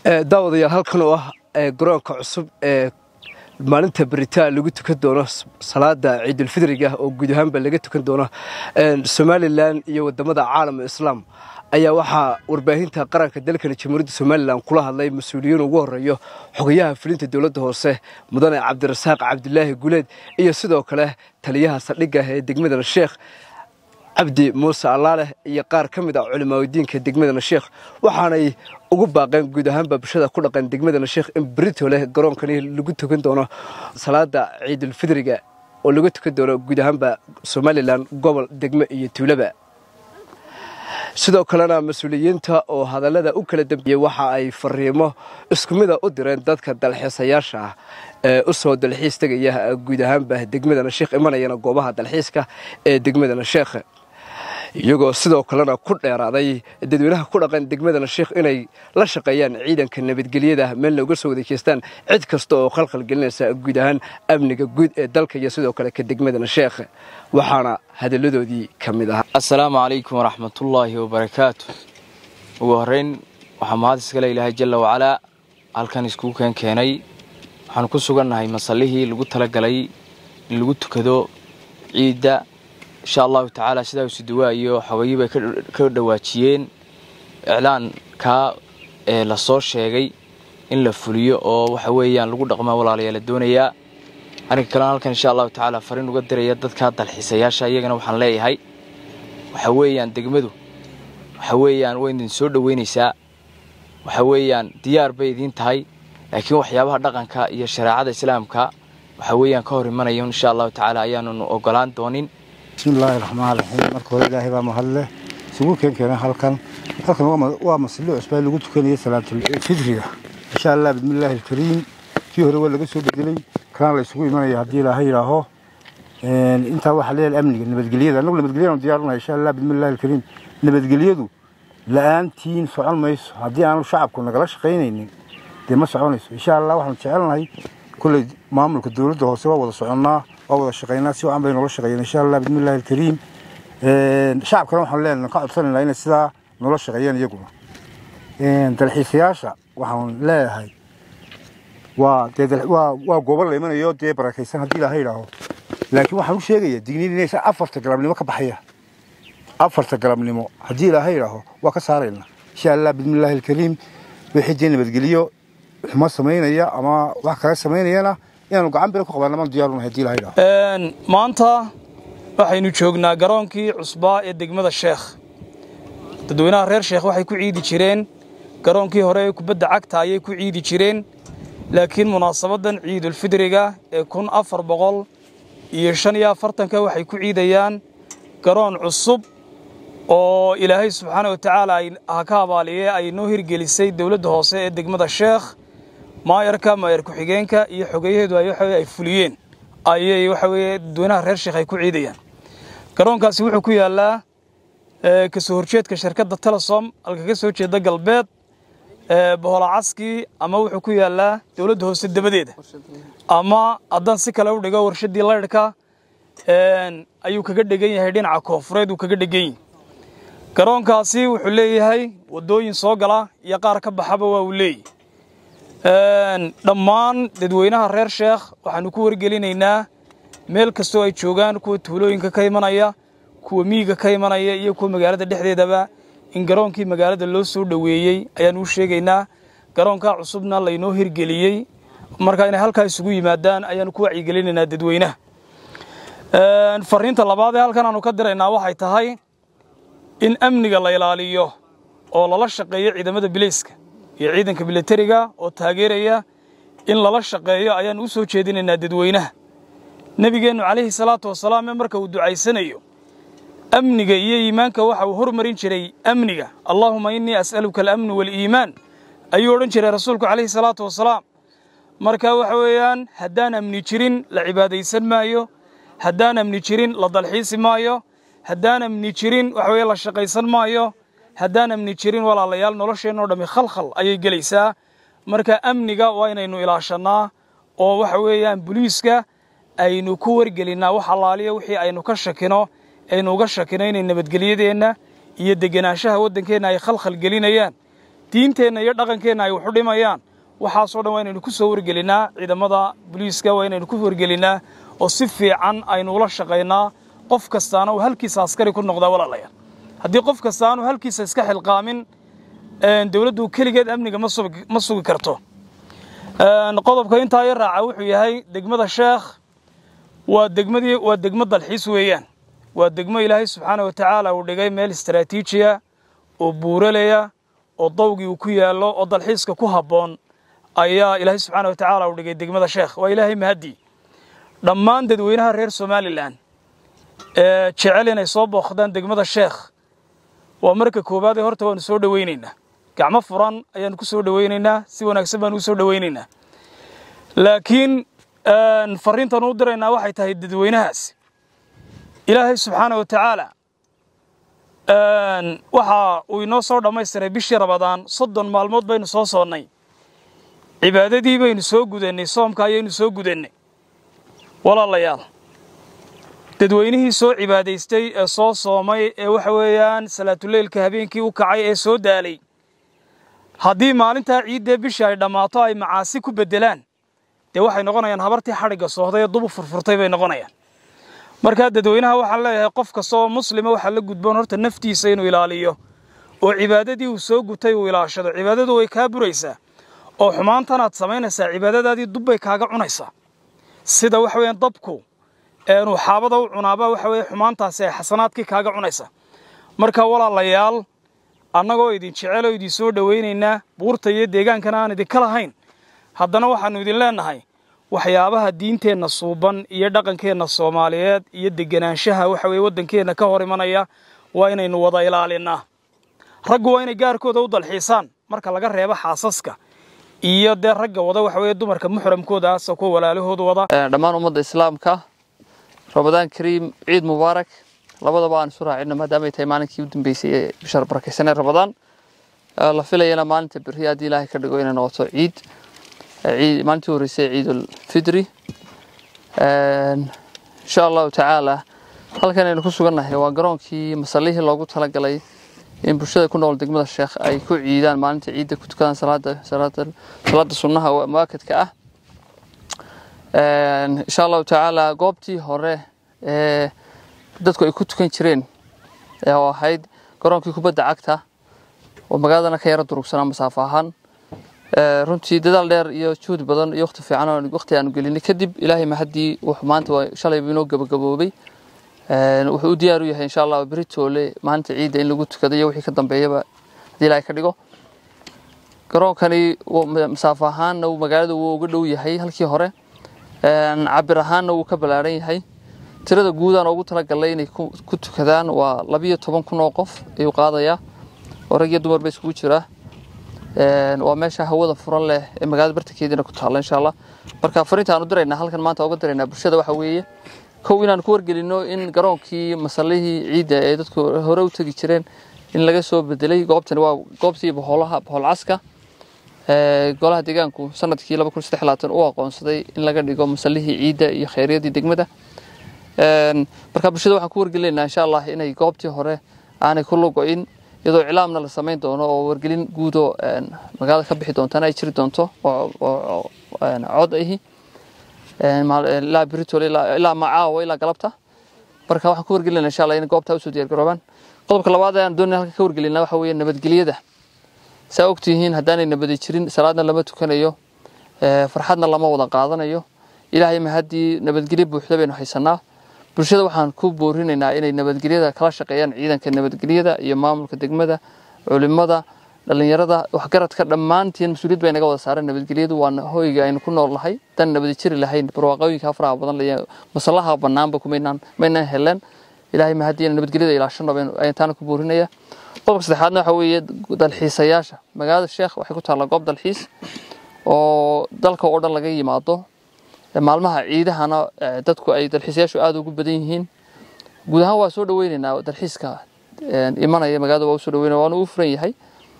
daawadayaal halkan oo ah garoonka cusub ee maalinta beritaan lagu tukan doono salaada ciidulfidriga oo guud ahaanba laga tukan doono somalilan iyo wadamada caalamka islaam ayaa waxaa warbaahinta qaranka dalkani jamhuuriyadda somalilan kula hadlay mas-uuliyiin ugu horeeyo xogayaha fulinta dowladda hoose mudane cabdirasaaq cabdilaahi guleed iyo sidoo kale taliyaha saldhigga ee degmadana sheekh cabdi muuse allaaleh iyo qaar ka mid ah culimaadiinka degmadana sheekh waxaanay ugu baaqeen guud ahaanba bulshada ku dhaqan degmadana sheekh in berito leh garoonkani lagu tukan doono salaada ciidulfidriga oo lagu tukan doono guud ahaanba somalilan gobol degmo iyo tuulaba sidoo kalena mas-uuliyiinta oo hadallada u kala dambeeyey waxa ay fariimo isku mida u direen dadka dalxiisayaasha ah ee u soo dalxiis tegaya guud ahaanba degmadana sheekh imanayana goobaha dalxiiska ee degmadana sheekh iyagoo sidoo kalena ku dheeraaday dadweynaha ku dhaqan degmadana sheekh inay la shaqeeyaan ciidanka nabadgelyada meelna uga soo wadeejeystaan cid kasta oo khalkhal gelinaysa guud ahaan amniga guud ee dalka iyo sidoo kale ka degmadana sheekh waxaana hadalladoodii ka mid ahaa assalaamu calaykum waraxmatullaahi wabarakaatu ugu horrayn waxaa mahad iskale ilaahay jalla wacalaa halkan iskugu keen keenay waxaanu ku sugannahay masallihii lagu talagalay in lagu tukado ciidda insha allahu tacaala sidaa isuduwaa iyo xogayi bay ka dhawaajiyeen iclaankaa ee lasoo sheegay in la fuliyo oo waxa weeyaan lagu dhaqmaa walaalayaa la doonayaa arrinka kalena halkan insha allahu tacaala fariin uga diraya dadka dalxiisayaasha iyagana waxaan leeyahay waxa weeyaan degmadu waxa weeyaan way idin soo dhoweynaysaa waxa weeyaan diyaar bay idiin tahay laakiin waxyaabaha dhaqanka iyo shareecada islaamka waxa weeyaan ka hor imanayo insha allahu tacaala ayaanunu ogolaan doonin bismillaahi raxmaan raxiim marka hore ilaahay baa mahadleh isugu keen keenay halkan halkan waa masallo cusbaa lagu tukanaya salaatulfidriga insha allah bismillaahi alkariim kii hore waa laga soo bedelay kana la isugu imanaya haddii ilaahay yidhaaho intaa waxaa leeyahay amniga nabadgelyada annagu nabadgelyanu diyaarunahay insha allah bismillaahi alkariim nabadgelyadu la-aantiin socon mayso haddii aanu shacabku nagala shaqaynaynin dee ma soconayso insha allah waxaanu jecelnahay kulley maamulka dowladda hoose waa wada soconnaa waa wada shaqaynaa si wacan bay noola shaqeeyeen insha allah bismillahi alkariim shacabkana waxaan leenahay ka codsanaynaa inay sidaa noola shaqeeyeen iyaguna dalxiisayaasha waxaan leeyahay waa dee waa waa goobo la imanayo dee barakaysan haddii ilaaha yidhaaho laakiin waxaan u sheegaya digniin inaysan afarta galabnimo ka baxaya afarta galabnimo haddii ilaaha yidhaaho waa ka saaraynaa insha allah bismillahi alkariim wixii dee nabadgeliyo xumo samaynaya ama wax kale samaynayana inaanu gacan bira ku qabaana maan diyaarunahay hadii ilaha yidhaaho maanta waxaynu joognaa garoonkii cusbaa ee degmada sheekh dadweynaha reer sheekh waxay ku ciidi jireen garoonkii hore ee kubadda cagta ayay ku ciidi jireen laakiin munaasabaddan ciidulfidriga ee kun afar boqol iyo shan iyo afartanka waxay ku ciidayaan garoon cusub oo ilaahay subxaana wa tacaala ha ka abaaliye ay noo hirgelisay dowladda hoose ee degmada sheekh maayarka maayar ku-xigeenka iyo xogeyaheedu ay waxa ay fuliyeen ayay waxa weeye dadweynaha reer sheekh ay ku ciidayaan garoonkaasi wuxuu ku yaallaa ka soo horjeedka shirkadda telesom halka ka soo jeeda galbeed bohola caskii ama wuxuu ku yaallaa dowladda hoose dabadeeda ama haddaan si kale u dhigo warshaddii laydhka ayuu kaga dhegan yahay dhinaca koonfureed uu kaga dhegan yahay garoonkaasi wuxuu leeyahay waddooyin soo gala iyo qaar ka baxaba waa uu leeyahy dhammaan dadweynaha reer sheekh waxaannu ku wargelinaynaa meel kastoo ay joogaan kuwa tuulooyinka ka imanaya kuwa miyiga ka imanaya iyo kuwa magaalada dhexdeedaba in garoonkii magaalada loo soo dhoweeyey ayaannu u sheegaynaa garoonkaa cusubna laynoo hirgeliyey marka inay halkaa isugu yimaadaan ayaannu ku wacyigelinaynaa dadweynaha fariinta labaad ee halkan aanu ka diraynaa waxay tahay in amniga la ilaaliyo oo lala shaqeeyo ciidamada bilayska iyo ciidanka milatariga oo taageeraya in lala shaqeeyo ayaannu u soo jeedinaynaa dadweynaha nebigeennu calayhi salaatu wasalaam ee marka uu ducaysanayo amniga iyo iimaanka waxa uu hormarin jiray amniga allaahuma innii as'aluka alamnu waaliimaan ayuu odhan jiray rasuulku calayhi salaatu wasalaam marka waxa weeyaan haddaan amni jirin la cibaadaysan maayo haddaan amni jirin la dalxiisi maayo haddaan amni jirin waxa weye la shaqaysan maayo haddaan amni jirin walaalayaal nolosheenno dhammi khalkhal ayay gelaysaa marka amniga waa inaynu ilaashannaa oo waxa weeyaan buliiska aynu ku wargelinnaa wax allaaliya wixii aynu ka shakino aynu uga shakino inay nabadgelyadeenna iyo degenaanshaha waddankeenna ay khalkhal gelinayaan diinteenna iyo dhaqankeenna ay waxu dhimayaan waxaasoo dhan waa inaynu ku soo wargelinnaa ciidamada booliiska waa inaynu ku wargelinnaa oo si fiican aynu ula shaqaynaa qof kastaana uu halkiisa askari ku noqdaa walaalayaal haddii qof kasta aanu halkiisa iska xilqaamin dowladdu keligeed amniga ma sugi karto qodobka intaa i raaca wuxuu yahay degmada sheekh waa degmadii waa degmo dalxiis weeyaan waa degmo ilaahay subxaana wa tacaala uu dhigay meel istaraatiijiya oo buuralaya oo dawgii uu ku yaallo oo dalxiiska ku habboon ayaa ilaahay subxaana wa tacaala uu dhigay degmada sheekh waa ilaahay mahadii dhammaan dadweynaha reer somalilan ee jecel inay soo booqdaan degmada sheekh waa marka koowaad ee horta waanu soo dhowaynaynaa gacmo furan ayaanu ku soo dhowaynaynaa si wanaagsan baanu u soo dhowaynaynaa laakiin fariintan u diraynaa waxay tahay dadweynahaas ilaahay subxaana wa tacaala waxa uu inoo soo dhammaystiray bishii rabadaan soddon maalmood baynu soo soonnay cibaadadii baynu soo gudannay soomka ayaynu soo gudannay walaalayaal dadweynihii soo cibaadaystay ee soo soomay ee waxa weeyaan salaatuleylka habeenkii u kacay ee soo daalay haddii maalintaa ciiddee bishii ay dhammaato ay macaasi ku beddelaan dee waxay noqonayaan habartii xadhigga soohday ee dubu furfurtay bay noqonayaan markaa dadweynaha waxaan leeyahay qof kasta oo muslima waxaa la gudboon horta naftiisa inuu ilaaliyo oo cibaadadii uu soo gutay uu ilaashado cibaadadu way kaa buraysaa oo xumaantanaad samaynaysaa cibaadadaadii dubbay kaaga cunaysaa sida waxa weeyaan dabku eenuu xaabada u cunaaba waxa weeye xumaantaasi ay xasanaadkii kaaga cunaysaa marka walaalayaal annagoo idin jecel oo idin soo dhowaynaynaa buurta iyo deegaankana aan idinka lahayn haddana waxaannu idin leennahay waxyaabaha diinteenna suuban iyo dhaqankeenna soomaaliyeed iyo deganaanshaha waxa weye waddankeenna ka hor imanaya waa inaynu wada ilaalinnaa raggu waa inay gaarkooda u dalxiisaan marka laga reebo xaasaska iyo dee ragga wada waxa weeye dumarka muxramkooda asa kuwa walaalahooda wada dhammaan ummadda islaamka ramadaan kariim ciid mubaarak labadaba aan isu raacino maadaama ay tahay maalinkii u dambeysay ee bisha barakaysanee ramadaan la filayana maalinta berri haddii ilaahay ka dhigo inay noqoto ciid maalintii horreysay ciidul fidri insha allahu tacaala halkan aynu ku sugannahay waa garoonkii masallihii loogu talagalay in bulshada ku nool degmada sheekh ay ku ciidaan maalinta ciidda ku tukadaan salaada salaada salaada sunnaha muakadka ah insha allahu tacaala goobtii hore ee dadku ay ku tukan jireen oo ahayd garoonkii kubadda cagta oo magaaladana ka yara durugsanaa masaafo ahaan runtii dadaal dheer iyo juhdi badan iyo waqti fiican oo waqti aanu gelinay kadib ilaahay mahadii wuxuu maanta waa shalayba inoo gabagaboobay wuxuu u diyaar u yahay insha allah beri toole maalinta ciidda in lagu tukado iyo wixii ka dambeeyaba haddii ilaahay ka dhigo garoonkani masaafo ahaanna magaalada wuu uga dhow yahay halkii hore cabir ahaanna wuu ka ballaaran yahay tirada guudaan ugu talagalay inay ku tukadaan waa labiyo toban kun oo qof ayuu qaadayaa oo rag iyo dumar ba iskugu jiraa waa meesha hawada furan leh ee magaalada bartankeediina ku taalla insha allah marka fariinta aan u diraynaa halkan maanta uga diraynaa bulshada waxa weeye kow inaan ku wargelino in garoonkii masallihii ciidda ee dadku hore u tegi jireen in laga soo bedelay goobtani waa goobtii boholaha bohol caska golaha deegaanku sanadkii laba kun saddex labaatan u aqoonsaday in laga dhigo masallihii ciidda iyo khayryadii degmada marka bulshada waxaan ku wargelinaynaa insha allah inay goobtii hore aanay ku lugo-in iyadoo iclaamna la samayn doono oo wargelin guudoo magaalada ka bixi doontana ay jiri doonto oo cod ahi ilaa britol ilaa macaawa ilaa galabta marka waxaan ku wargelinaa insha allah in goobtaa usoo diyaar garoobaan qodobka labaad ee aan doonay halka ka wargelinaa waxa weeye nabadgelyada saa ogtihiin haddaanay nabadi jirin salaadna lama tukanayo farxadna lama wada qaadanayo ilaahay mahaddii nabadgelyo buuxda baynu haysanaa bulshada waxaan ku boorinaynaa inay nabadgelyada kala shaqeeyaan ciidanka nabadgelyada iyo maamulka degmada culimada dhalinyarada waxgaradka dhammaantiin mas-uuliyad bay naga wada saareen nabadgelyadu waa hoyga aynu ku nool nahay dan nabadi jiri lahayn barwaaqooyinka faraha badan lay masallaha banaanba kumaynaan maynaan heleen ilaahay mahadii inaan nabadgelyada ilaashano ayaan taana ku boorinaya qodobka saddexaadna waxa weeye dalxiisayaasha magaalada sheekh waxay ku taallaa goob dalxiis oo dalka oo dhan laga yimaado maalmaha ciidahana dadku ay dalxiisayaashu aada ugu badan yihiin guud ahaan waa soo dhaweynaynaa dalxiiska imanaya magaalada waa usoo dhaweynaya waana uu furan yahay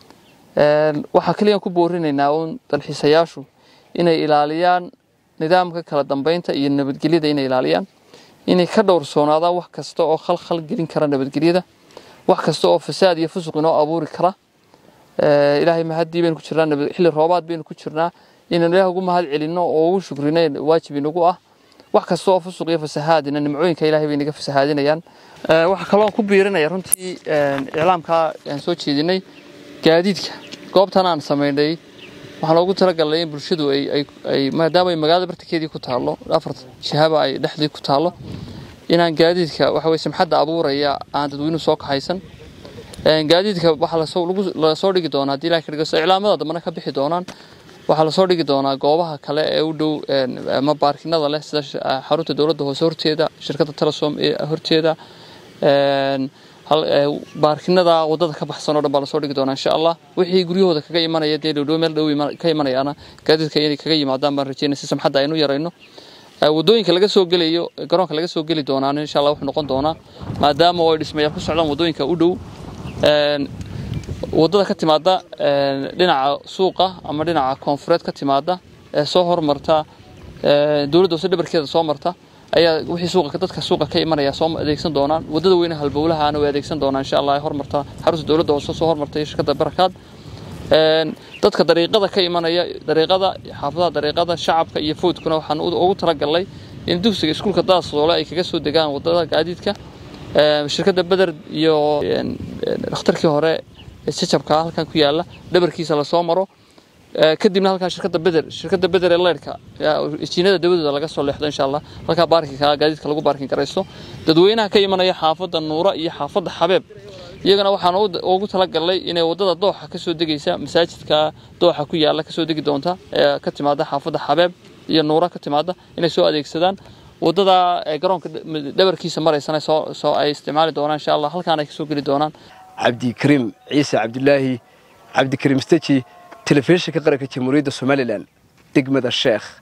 waxaa keliyan ku boorinaynaa uun dalxiisayaashu inay ilaaliyaan nidaamka kala dambeynta iyo nabadgelyada inay ilaaliyaan inay ka dhowrsoonaadaan wax kasta oo khalkhal gelin kara nabadgelyada wax kasta oo fasaad iyo fusuq inoo abuuri kara ilaahay mahadii baynu ku jirnaa xilli roobaad baynu ku jirnaa inaynu ilaah ugu mahad celinno oo ugu shukrinayn waajib inagu ah wax kasta oo fusuq iyo fasahaadina nimcooyinka ilaahay bay inaga fasahaadinayaan waxaa kaloo ku biirinaya runtii iclaamkaa aan soo jeedinay gaadiidka goobtan aan samaynay waxaan loogu talagalnay in bulshadu ay maadaama ay magaalada bartankeedii ku taallo afar jihaba ay dhexdii ku taallo inaan gaadiidka waxa weye simxadda abuuraya aan dadweynuhu soo kaxaysan gaadiidka waxaa lasoo dhigi doonaa haddii ilahay ka dhigo iclaamada dambana ka bixi doonaan waxaa lasoo dhigi doonaa goobaha kale ee u dhow ama baarkinada leh sida xarunta dowladda hoose horteeda shirkadda telesom ee horteeda baarkinada wadada ka baxsan oo dhan baa lasoo dhigi doonaa insha allah wixii guryahooda kaga imanaya dee dhowdhow meel dhow ka imanayaana gaadiidka inay kaga yimaadaan baan rajeynaya si samxadda aynu yarayno wadooyinka laga soo gelayo garoonka laga soo geli doonaan insha allah wuxuu noqon doonaa maadaama oo ay dhismayaal ku socdaan wadooyinka u dhow wadada ka timaada dhinaca suuqa ama dhinaca koonfureed ka timaada ee soo hormarta dowladda hoose dhabarkeeda soo marta ayaa wixii suuqa dadka suuqa ka imanaya soo adeegsan doonaan wadada weyne halbowlahaana way adeegsan doonaan insha allah hormarta xarunta dowladda hoose soo hormarta iyo shirkadda barakaad dadka dariiqada ka imanaya dariiqada xaafadaha dariiqada shacabka iyo foodkuna waxaan ugu talagalnay in dugsiga iskuulka daasoole ay kaga soo degaan wadada gaadiidka shirkadda beder iyo dhakhtarkii hore jajabka halkan ku yaala dhabarkiisa lasoo maro kadibna halkaa shirkadda beder shirkadda beder ee leyrhka jiinada dawadooda laga soo leexdo insha allah halkaa baarkinka gaadiidka lagu baarkin garaysto dadweynaha ka imanaya xaafadda nuura iyo xaafadda xabeeb iyagana waxaan ugu talagalnay inay wadada dooxa kasoo degaysa masaajidka dooxa ku yaala kasoo degi doonta ee ka timaada xaafadda xabeeb iyo nuura ka timaada inay soo adeegsadaan wadada garoonka dhabarkiisa maraysana soo ay isticmaali doonaan insha allah halkaan ay kasoo geli doonaan cabdikariim ciise cabdilaahi cabdikariim steji telefishinka qaranka jamhuuriyadda somalilan degmada sheekh